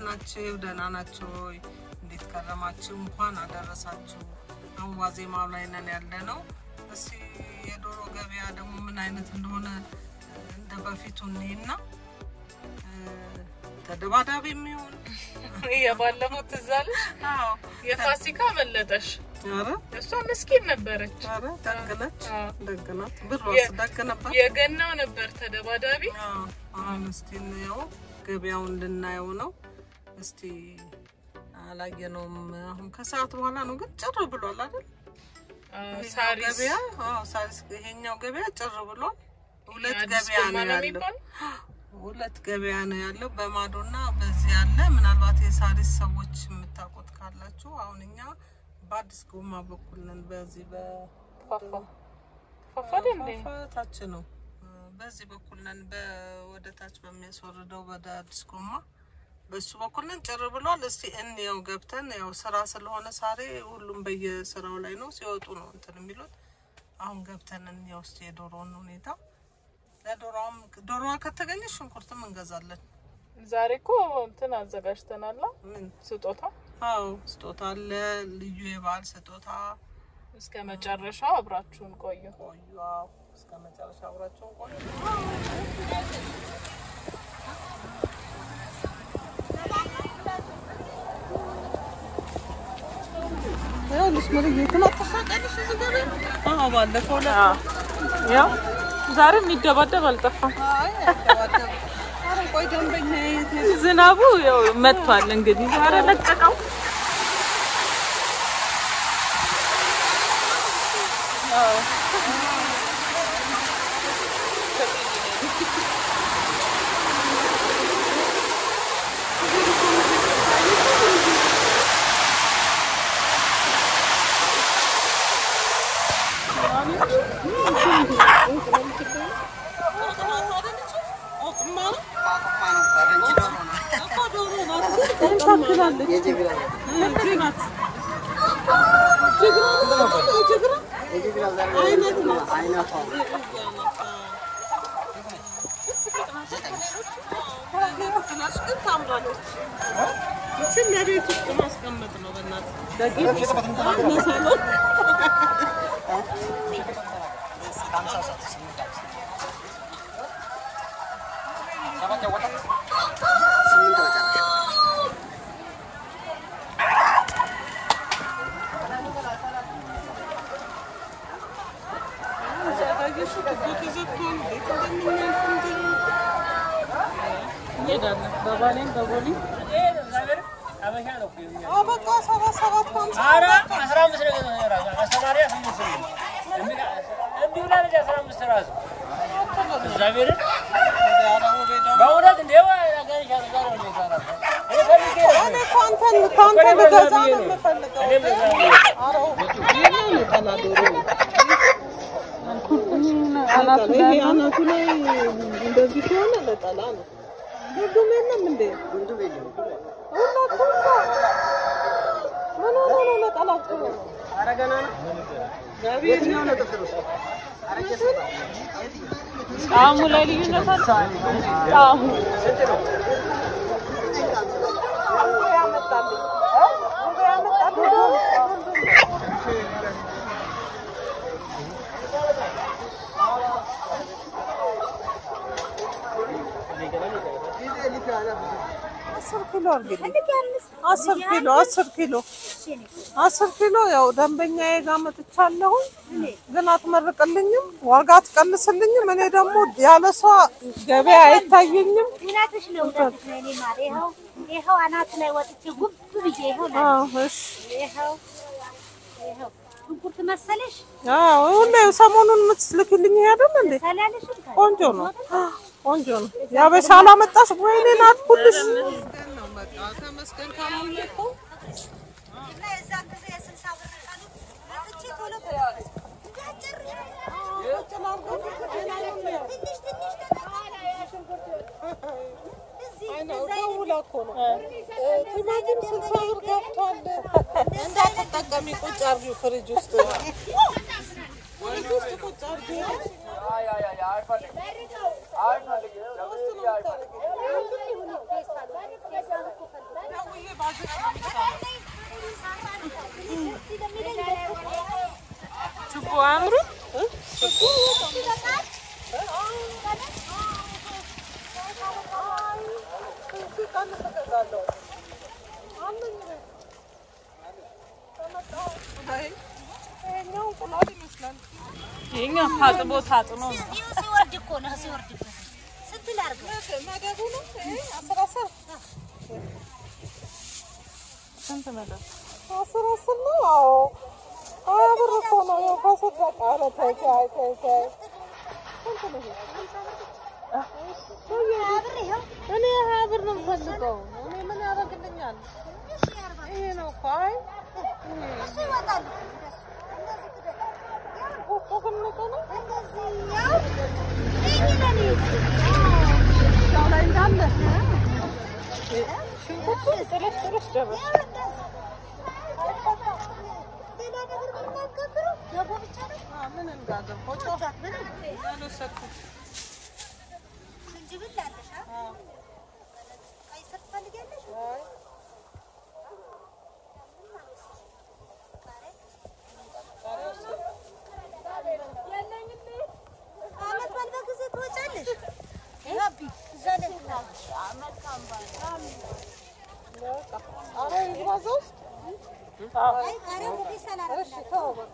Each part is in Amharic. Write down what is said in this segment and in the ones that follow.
ናችሁ? ደህና ናችሁ ወይ? እንዴት ከረማችሁ? እንኳን አደረሳችሁ። አሁን ዋዜማው ላይ ነን ያለ ነው። እስኪ የዶሮ ገበያ ደግሞ ምን አይነት እንደሆነ እንደ በፊቱ እኔና ተደባዳቢ የሚሆን የባለፈው ትዝ አለሽ? የፋሲካ መለጠሽ። ኧረ እሷ ምስኪን ነበረች። ኧረ ደግ ነች፣ አዎ። ደግ ናት። ብሯስ ደግ ነበር። የገናው ነበር ተደባዳቢ። አዎ። አሁን እስቲ እንየው፣ ገበያውን ልናየው ነው። እስቲ አላየነውም። አሁን ከሰዓት በኋላ ነው ግን ጭር ብሏል አይደል? አዎ፣ ይሄኛው ሳሪስ ገበያ አዎ፣ ሳሪስ ይሄኛው ገበያ ጭር ብሏል። ሁለት አዲስ ገበያ ጎማ ነው ነው ያለው። የሚባለው? ሁለት ገበያ ነው ያለው በማዶና በዚህ ያለ። ምናልባት የሳሪስ ሰዎች የምታውቁት ካላችሁ አሁን እኛ በአዲስ ጎማ በኩል ነን። በዚህ ፋፋ ፋፋ አይደል እንዴ? ታች ነው። በዚህ በኩል ነን። ወደ ታች በሚያስወርደው ወደ አዲስ ጎማ በሱ በኩል ነን። ጭር ብሏል። እስቲ እንየው ገብተን፣ ያው ስራ ስለሆነ ሳሬ ሁሉም በየስራው ላይ ነው። ሲወጡ ነው እንትን የሚሉት። አሁን ገብተን እንየው እስቲ የዶሮውን ሁኔታ። ለዶሮዋም ዶሮዋ ከተገኘች ሽንኩርትም እንገዛለን። ዛሬ እኮ እንትን አዘጋጅተናል። ምን ስጦታ አዎ ስጦታ አለ፣ ልዩ የበዓል ስጦታ። እስከ መጨረሻው አብራችሁን ቆዩ። ቆዩ አዎ፣ እስከ መጨረሻ አብራችሁን ቆዩ። አዎ ባለፈው ዕለት ያው ዛሬ የሚደባደብ አልጠፋም። አይ አይደባደብም። ኧረ ቆይ ደንበኛ የት ሄደ? ዝናቡ ያው መጥቷል። እንግዲህ ዛሬ ለቀቀው። ለቤት ውስጥ ማስቀመጥ ነው። በእናትህ እንሄዳለን በባሌም በቦሌም በቃ ሰባት ሰባት ሀምሳ ኧረ አስራ አምስት ነው የገዛሁት እራሱ አስተማሪ ስምንት ነው። እንዲሁ ላለች አስራ አምስት እራሱ እግዚአብሔርን በእውነት እንደ አገኝሻለሁ ዛሬ ነው የገዛሁት። እኔ ፈልጌ ነው። እኔ እኮ አንተን ከአንተ ልገዛ ነው የምፈልገው። እኔም እዛ ነው ኧረ ይሄ ነው ተናዶሮ ነው። ይሄ አናቱ ላይ እንደዚህ ከሆነ ለጠላ ነው። ሁሉም የለም እንዴ? ሁላችሁም ጋር ምን ሆኖ ነው ነጠላችሁ? ጣዕሙ ላይ ልዩነት አለ። ጣዕሙ አስር ኪሎ አድርግልኝ። አስር ኪሎ አስር ኪሎ አስር ኪሎ ያው ደንበኛዬ ጋር መጥቻለሁኝ፣ ግን አትመርቅልኝም፣ ዋጋ አትቀንስልኝም። እኔ ደግሞ ያለ እሷ ገበያ አይታየኝም። እውነትሽ ነው፣ እውነትሽ ነው። እኔ ማር ይኸው ይኸው አናት ላይ ወጥቼ ጉብ ብዬ ይኸው ለ- አዎ እሺ። ይኸው ይኸው ሽንኩርት መሰለሽ አዎ ሁሌ ሰሞኑን የምትልክልኝ ይሄ አይደል እንዴ? ሰላለሽም ቆንጆ ነው፣ ቆንጆ ነው። ያበሻ አላመጣሽ ወይኔ ናት ሁልሽ ተመስገን ካልሆነ እኮ እና የዛን ጊዜ የስልሳ ብር ቀኑ መጥቼ ቶሎ ትንሽ ትንሽ ደውላ እኮ ነው ቲማቲም ስልሳ ብር ገብቷል። እንዳትጠቀሚ ቁጭ አድርጊው ፍሪጅ ውስጥ ፍሪጅ ውስጥ ቁጭ አድርጊው። ትንሽ ችቦ አያምሩም? ይሄኛው ታጥቦ ታጥኖ ነው። ይኸው ሲወርድ እኮ ነው ሲወርድበት ስንት ላድርገው? ስንት መደብ? አስር አስር ነው። አዎ ሀያ ብር እኮ ነው። ያው ከስር በቃ ኧረ ተይ ተይ ተይ ተይ። ሀያ ብር ይኸው እኔ ሀያ ብር ነው የምፈልገው። እኔ ምን ያደርግልኛል? እሺ አርባ ይሄ ነው እኮ አይ እሱ ይወጣል እኮ እንደሱ እንደዚህ ክደት ውስጡ ትልቅ ነው። እንደዚህ ያው ይሄ ለኔ እዛው ላይ እንዳለ ሽንኩርቱ ጥልስ ጥልስ ጨረስ ያው እንደዚህ ሌላ ነገር ብታገብረው ገቦ ብቻ ነው ምን እንዳገባ ወጣት ምንም አልወሰድኩም። ዝንጅብል አለሽ አ ቀይ ስር ትፈልጊያለሽ አይ አመት በዓል በጊዜ ትወጫለሽ አቢ እዛ ላይ ትላለሽ ኧረ ይግባ እዛ ውስጥ አይ ቃሪያው ሙሉ ሰላም እሺ ተው በቃ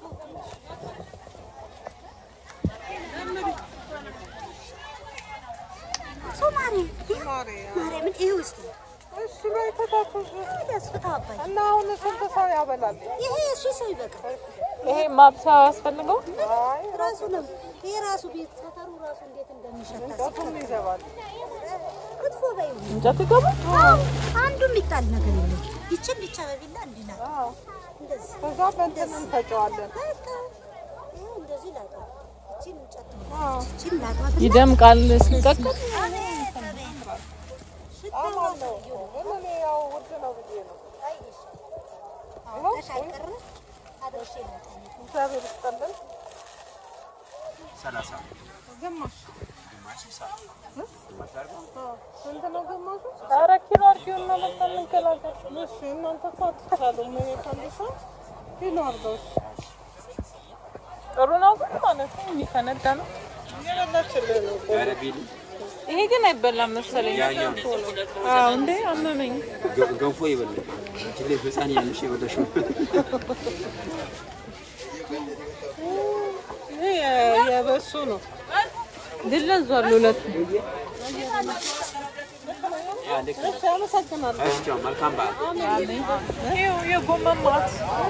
ሶማሪ ማሪ ማርያምን ይሄ ውስጥ እሺ በይ ተታተሽ ያስፍታ አባይ እና አሁን ስንት ሰው ያበላል? ይሄ እሱ ሰው ይበቃል ይሄ ማብሰያ ያስፈልገው? አይ ራሱ ነው ይሄ ራሱ ቤት ሰፈሩ ራሱ እንዴት እንደሚሸታ እንጨቱም ይገባል። ክትፎ በይው እንጨት ይገባል? አንዱ የሚጣል ነገር የለም ይችን ብቻ በቢላ እንዲላል አዎ እንደዚህ ከዛ በእንትን እንፈጨዋለን። በቃ ይኸው እንደዚህ ላጣ ይችን እንጨት አዎ ይችን ላጣት ይደምቃል ሲቀቀል። አቤት አቤት ሽታው አማን ነው ግን እኔ ያው ውድ ነው ብዬ ነው። አይሽ አውቀሽ አልቀረ አድርሼ ይመጣል እግዚአብሔር ይስጠልን። ሰላሳ ግማሽ ግማሽ ሳ አዎ። ስንት ነው ግማሹ? ኧረ ኪሎ አድርጊውና በቃ እንገላገል። እሺ እናንተ እኮ አትቻሉም። እኔ ከአንድ ሰው ኪሎ አድርገው እሺ። ጥሩ ነው ግን ማለት ነው የሚፈነዳ ነው። እየበላችልን ነው እኮ። ኧረ ቢል ይሄ ግን አይበላም መሰለኝ። ያኛው አዎ እንዴ አመመኝ። ገ- ገንፎ ይበላል። አንቺ ልጅ ህፃን ያለሽ የበላሽው ይሄ የ- የበሱ ነው። ግን ለዟል ሁለቱ። ያ ልክ ነው። እሺ አመሰግናለሁ። እሺ ቻው፣ መልካም በዓል። ይኸው የጎመን ማት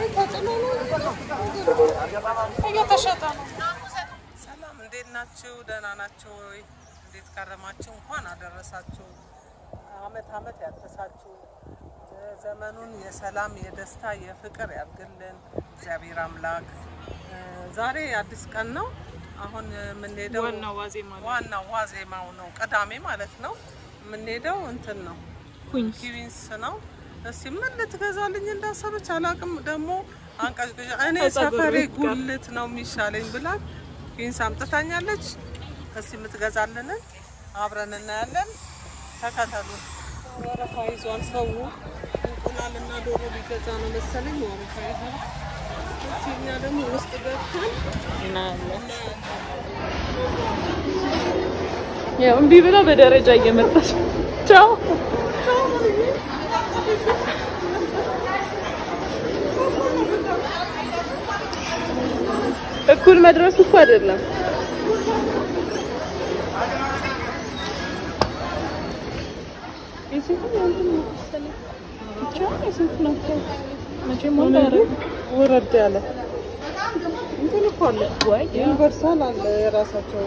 እየተሸጠ ነው። ሰላም እንዴት ናችሁ? ደህና ናችሁ ወይ? እንዴት ከረማችሁ? እንኳን አደረሳችሁ። አመት አመት ያድረሳችሁ። ዘመኑን የሰላም የደስታ የፍቅር ያድርግልን እግዚአብሔር አምላክ። እ፣ ዛሬ አዲስ ቀን ነው። አሁን የምንሄደው ዋናው ዋዜማ ነው። ዋናው ዋዜማው ነው፣ ቅዳሜ ማለት ነው። የምንሄደው እንትን ነው ኩኝስ ኪዊንስ ነው። እስቲ ምን ልትገዛልኝ እንዳሰበች አላቅም። ደግሞ አንቀጭቅጫ እኔ ከጸጉር ሰፈሬ ቤት ጋር። ጉልት ነው የሚሻለኝ ብላት ኪዊንስ አምጥታኛለች። እስቲ የምትገዛልንን አብረን እናያለን። ተከተሉ። ወረፋ ይዟል ሰው። እንቁላልና ዶሮ ሊገዛ ነው መሰለኝ ወረፋ ይዟል። እስቲ እኛ ደግሞ ውስጥ ገብተን እናያለን። ያው እምቢ ብላ በደረጃ እየመጣች ቻው እኩል መድረሱ እኮ አይደለም። የስንት ነው እንትን ነው መሰለኝ። ብቻ የስንት ነው መቼም ወንድ አይደለም። ወረድ ያለ እንትን እኮ አለ ወይ ዩኒቨርሳል አለ የራሳቸው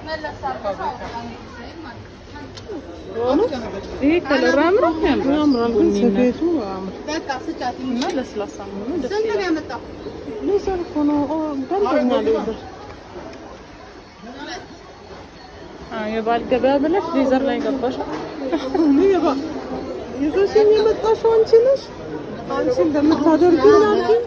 ይሄ ከለር አምሮ ያምራል። ያምራል ግን ቡኒና ስፌቱ ያምራል። እና ለስላሳ ነው ደስ ይላል። ሌዘር እኮ ነው ኦ፣ ደንበኛ ሌዘር አዎ የባል ገበያ ብለሽ ሌዘር ላይ ገባሽ። እኔ የባ- ይዘሽኝ የመጣሽው አንቺ ነሽ። አንቺ እንደምታደርጊኝ አድርጊኝ።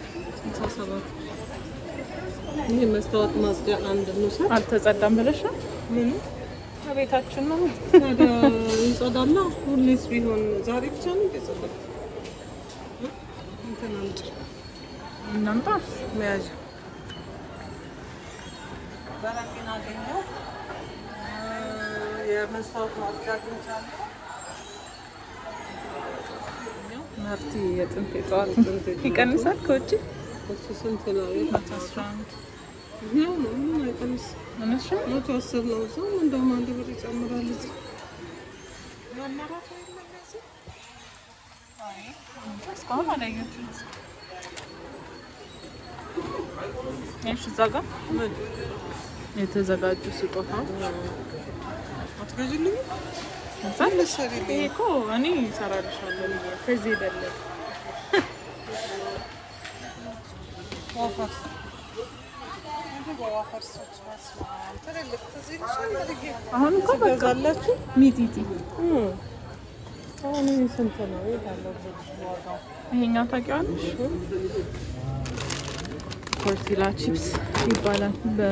ይህ መስታወት ማጽጃ አንድ እንውሰድ። አልተጸዳም ብለሽ ነው? ምኑ ከቤታችን ነው። ታዲያ ይጸዳላ? ሁሌስ ቢሆን ዛሬ ብቻ ነው የጸዳ። እንትን አምጪ እናምጣ። መያዣ በረኪና አገኘሁ። የመስታወት ማጽጃ አግኝቻለሁ። ማርቲ የጥንት የጠዋት ይቀንሳል ከውጭ እሱ ስንት ነው? አስራ አንድ ይኸው ነው ምንም አይቀንስም። እነሱ መቶ አስር ነው። እዛም እንደውም አንድ ብር ይጨምራል። እዚህ መመራት የለም እዚህ እስካሁን አላየሁትም። እሺ እዛ ጋር ምን የተዘጋጁ ስጦታዎች አትገዥልኝም? እዛ ልትሰሪልኝ ይሄ እኮ እኔ እሰራልሻለሁ ብዬ ከዚህ የበለጠ ዋፈር እንዲህ በዋፈር ሰዎች በስመ አብ ትልልቅ ትዝ ይልሻል አድርጌ አሁን እኮ በቃ ትገዛላችሁ? ሚጢጢ እም። አሁን ይሄ ስንት ነው? የት አለው ዋጋው? ይሄኛው ታውቂዋለሽ? ቶርቲላ ቺፕስ ይባላል። በ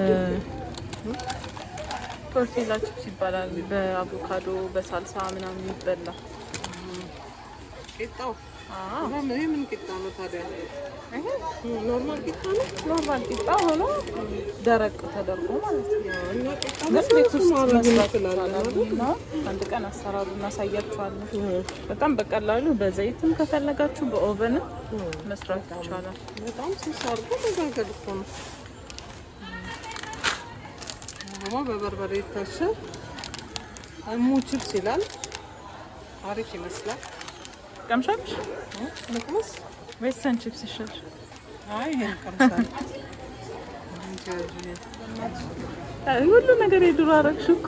ቶርቲላ ቺፕስ ይባላል። በአቮካዶ በሳልሳ ምናምን ይበላ። ቂጣው አዎ ምን ይሄ ምን ቂጣ ነው ታዲያ? ይሄ እም፣ ኖርማል ቂጣ ነው? ኖርማል ቂጣ ሆኖ ደረቅ ተደርጎ ማለት ነው። እና ቂጣ ግን በስሱ ቤት ውስጥ ማድረግ መስራት እንችላለን ይቻላል አይደል? እና አንድ ቀን አሰራሩ እናሳያችኋለን። እም፣ በጣም በቀላሉ በዘይትም ከፈለጋችሁ በኦቨንም እም። መስራት ይቻላል። በጣም ስስ አድርጎ መጋገር እኮ ነው። ደግሞ በበርበሬ የታሸ እሙ ቺፕስ ይላል። አሪፍ ይመስላል። ቀምሻለሽ እ? ልቅመስ? ወይስ ሰን ቺፕስ ይሻል? አይ ይሄን ቀምሳለሁ። እንጂ ያዥ። ሁሉ ነገር የድሮ አረግሽ እኮ።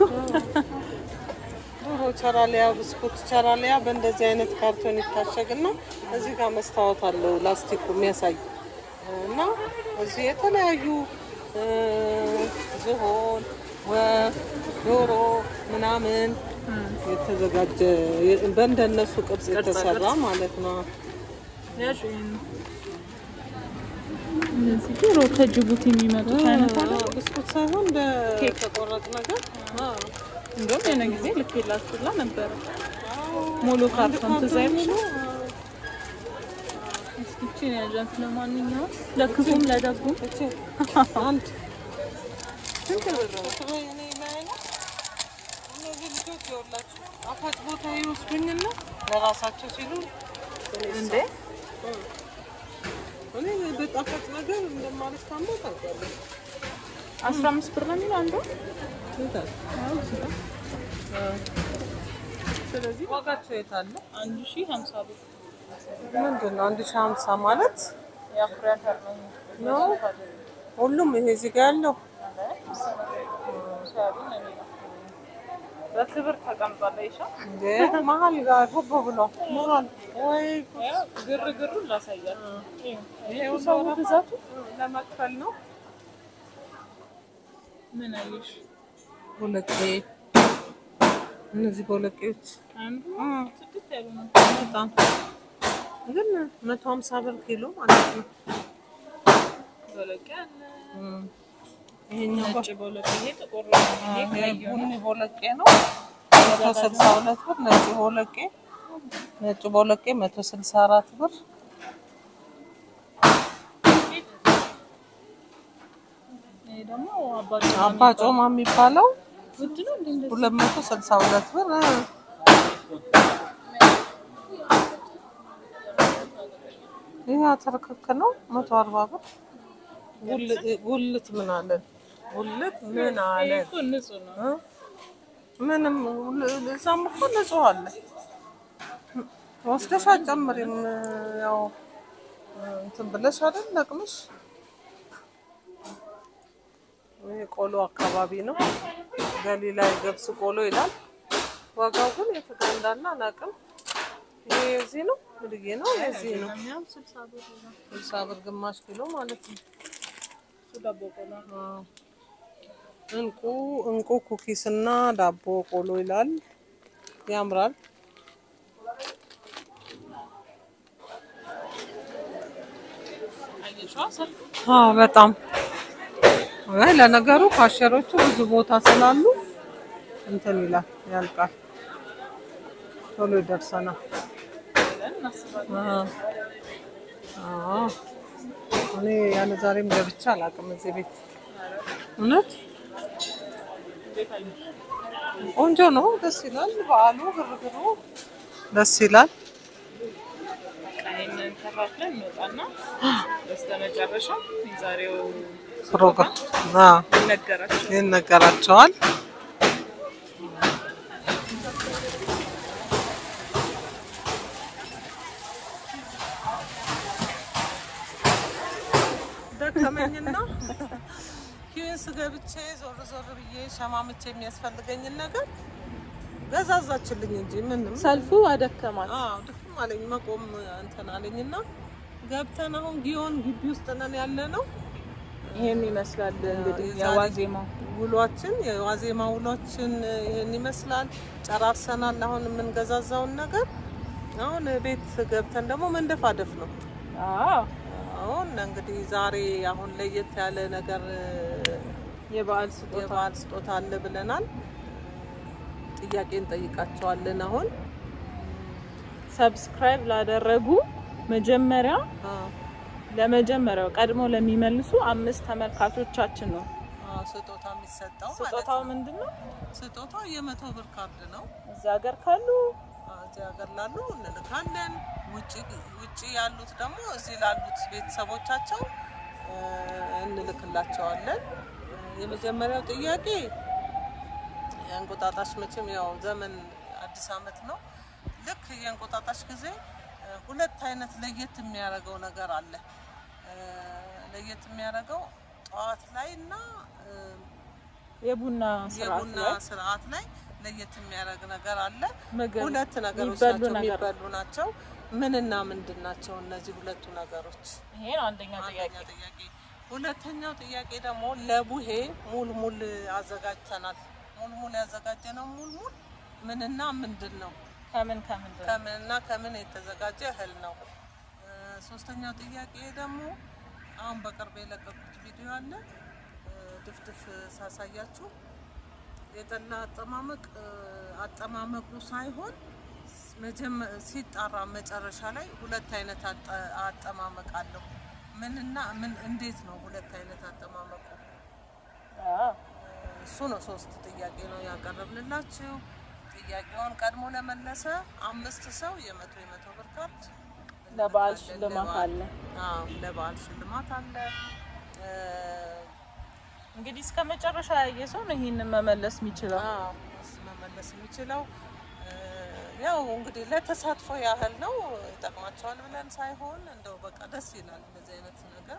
ድሮ ቸራሊያ ብስኩት ቸራሊያ በእንደዚህ አይነት ካርቶን ይታሸግና እዚህ ጋር መስታወት አለው ላስቲኩ የሚያሳይ እና እዚህ የተለያዩ እ፣ ዝሆን፣ ወፍ፣ ዶሮ ምናምን የተዘጋጀ በእንደነሱ ቅርጽ የተሰራ ማለት ነው። ያዥ ይሄን። እነዚህ ድሮ ከጅቡቲ የሚመጡት አይነት አለ። ብስኩት ሳይሆን በተቆረጥ ነገር አዎ። እንደውም የሆነ ጊዜ ልኬላችሁላ ነበረ ሙሉ ካርቶን ትዝ አይልሽም? እስኪ ይቺን ያዣት። ለማንኛውም ለክፉም ለደጉም እቺ አንድ ስንት ብር ነው? እኔ ላይ ነው። እነዚህ ልጆች ይኸውላችሁ ጣፋጭ ቦታ ይወስዱኝና ለራሳቸው ሲሉ እንዴ እኔ በጣፋጭ ነገር እንደማልስታማ ታውቂያለሽ። አስራ አምስት ብር ነው የሚለው አንዱ። ይታል ስለዚህ ዋጋቸው የት አለ? አንድ ሺህ ሀምሳ ብር ምንድን ነው አንድ ሺህ ሀምሳ ማለት የአኩሪ አተር ነው ነው? ሁሉም ይሄ እዚህ ጋር ያለው በክብር ተቀምጧል። ይሻ እንደ መሀል ጋር ጉብ ብሎ መሀል ወይ ግርግሩን ላሳያችሁ። ይሄ ሰው ሁሉ ብዛቱ ለመክፈል ነው። ምን አየሽ? ቦለቄ እነዚህ ቦለቄዎች አንዱ እ ስድስት ያሉ ነው። በጣም ግን መቶ ሀምሳ ብር ኪሎ ማለት ነው። ቦለቄ አለ፣ እም። ይሄኛው ነጭ ቦለቄ፣ ይሄ ጥቁር ነው። ይሄ ይሄ ቀይ ነው። ቡኒ ቦለቄ ነው መቶ ስልሳ ሁለት ብር። ነጭ ቦለቄ ነጭ ቦለቄ መቶ ስልሳ አራት ብር። ይሄ ደግሞ አባጭ አባ ጮማ የሚባለው ውድ ነው እንዴ? እንደዚህ ሁለት መቶ ስልሳ ሁለት ብር። እ። ይሄ አተር ክክ ነው መቶ አርባ ብር። ጉል- ጉልት ምን አለን? ጉልት ምን ይሄ አለን? እኮ ንጹህ ነው። እ? ምንም እዛም እኮ ንጹህ አለ። ወስደሽ አትጨምሪም። ያው እንትን ብለሽ አይደል ለቅምሽ። ይሄ ቆሎ አካባቢ ነው። ገሊላ የገብስ ቆሎ ይላል። ዋጋው ግን የት ጋር እንዳለ አላውቅም። ይሄ የዚህ ነው ምድጌ ነው የዚህ ነው። እኛም ስልሳ ብር ነው። ስልሳ ብር ግማሽ ኪሎ ማለት ነው። እሱ ዳቦ ቆሎ ነው። አዎ። እንቁ እንቁ ኩኪስ እና ዳቦ ቆሎ ይላል። ያምራል። አየሽዋ ሰልፍ አዎ በጣም አይ ለነገሩ ካሸሮቹ ብዙ ቦታ ስላሉ እንትን ይላል ያልቃል፣ ቶሎ ይደርሰናል። ብለን እናስባለን። አዎ አዎ። እኔ ያለ ዛሬም ገብቼ አላውቅም እዚህ ቤት እውነት ቆንጆ ነው። ደስ ይላል። በዓሉ ግርግሩ ደስ ይላል። ይህንን ከፋፍለን እንወጣና በስተመጨረሻ የዛሬው ፕሮግራም አዎ፣ ይነገራል። ይነገራቸዋል። ደከመኝና ኪዩስ ገብቼ ዞር ዞር ብዬ ሸማምቼ የሚያስፈልገኝን ነገር ገዛዛችልኝ እንጂ ምንም ሰልፉ አደከማል። አዎ ድክም አለኝ። መቆም እንትን አለኝና ገብተን አሁን ጊዮን ግቢ ውስጥ ነን ያለ ነው። ይሄን ይመስላል እንግዲህ የዛሬ የዋዜማው ውሏችን የዋዜማ ውሏችን ይህን ይመስላል። ጨራርሰናል። አሁን የምንገዛዛውን ነገር አሁን ቤት ገብተን ደግሞ መንደፋደፍ ነው። አዎ አሁን እንግዲህ ዛሬ አሁን ለየት ያለ ነገር የበዓል ስጦታ የበዓል ስጦታ አለ ብለናል። ጥያቄ እንጠይቃቸዋለን አሁን ሰብስክራይብ ላደረጉ መጀመሪያ አዎ። ለመጀመሪያው ቀድሞ ለሚመልሱ አምስት ተመልካቾቻችን ነው። አዎ፣ ስጦታ የሚሰጠው ማለት ስጦታው ነው። ምንድን ነው? ስጦታው የመቶ ብር ካርድ ነው። እዚህ ሀገር ካሉ እዚህ ሀገር ላሉ እንልካለን። ውጭ ውጭ ያሉት ደግሞ እዚህ ላሉት ቤተሰቦቻቸው እ፣ እንልክላቸዋለን። የመጀመሪያው ጥያቄ የእንቁጣጣሽ መቼም ያው ዘመን አዲስ ዓመት ነው። ልክ የእንቁጣጣሽ ጊዜ እ፣ ሁለት አይነት ለየት የሚያደርገው ነገር አለ። እ፣ ለየት የሚያደርገው ጠዋት ላይ እና እ፣ የቡና ስርዓት የቡና ላይ ስርዓት ላይ ለየት የሚያደርግ ነገር አለ። ምግብ ሁለት ነገሮች የሚበሉ ናቸው ነገር የሚበሉ ናቸው። ምንና ምንድን ናቸው እነዚህ ሁለቱ ነገሮች? ይሄ ነው አንደኛው ጥያቄ። አንደኛው ጥያቄ። ሁለተኛው ጥያቄ ደግሞ ለቡሄ ሙልሙል አዘጋጅተናል። ሙልሙል ያዘጋጀነው ሙልሙል ምንና ምንድን ነው? ከምን ከምንድን ነው? ከምንና ከምን የተዘጋጀ እህል ነው? እ፣ ሶስተኛው ጥያቄ ደግሞ አሁን በቅርብ የለቀቁት ቪዲዮ አለ እ፣ ድፍድፍ ሳሳያችሁ የጠላ አጠማመቅ እ፣ አጠማመቁ ሳይሆን ስ- መጀመ- ሲጣራ መጨረሻ ላይ ሁለት አይነት አጠ- አጠማመቅ አለው። ምንና ምን እንዴት ነው ሁለት አይነት አጠማመቁ? አዎ። እሱ ነው። ሶስት ጥያቄ ነው ያቀረብንላችሁ። ጥያቄውን ቀድሞ ለመለሰ አምስት ሰው የመቶ የመቶ ብር ካርድ ለበዓል እንልካለን። ሽልማት ለበዓል- አለ። አዎ ለበዓል ሽልማት አለ። እ፣ እንግዲህ እስከ መጨረሻ ያየ ሰው ነው ይህንን መመለስ የሚችለው። አዎ እሱ መመለስ የሚችለው እ፣ ያው እንግዲህ ለተሳትፎ ያህል ነው። ይጠቅማቸዋል ብለን ሳይሆን እንደው በቃ ደስ ይላል እንደዚህ አይነት ነገር።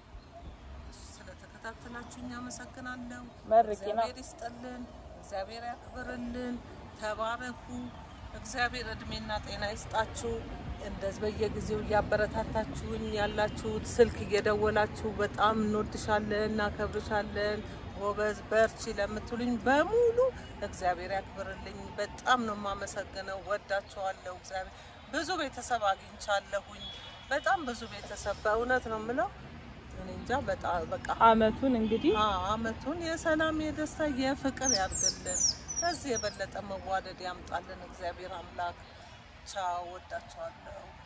ስለተከታተላችሁኝ አመሰግናለሁ። መርቂና እግዚአብሔር ይስጥልን፣ እግዚአብሔር ያክብርልን። ተባረኩ። እግዚአብሔር እድሜና ጤና ይስጣችሁ። እንደዚህ በየጊዜው እያበረታታችሁኝ ያላችሁት ስልክ እየደወላችሁ በጣም እንወድሻለን፣ እናከብርሻለን፣ ጎበዝ በርቺ ለምትሉኝ በሙሉ እግዚአብሔር ያክብርልኝ። በጣም ነው የማመሰግነው። ወዳችኋለሁ። እግዚአብሔር ብዙ ቤተሰብ አግኝቻለሁኝ። በጣም ብዙ ቤተሰብ በእውነት ነው የምለው። እኔ እንጃ በጣም በቃ አመቱን እንግዲህ አዎ፣ አመቱን የሰላም የደስታ የፍቅር ያድርግልን። ከዚህ የበለጠ መዋደድ ያምጣልን እግዚአብሔር አምላክ። ቻው፣ ወዳቸዋለሁ።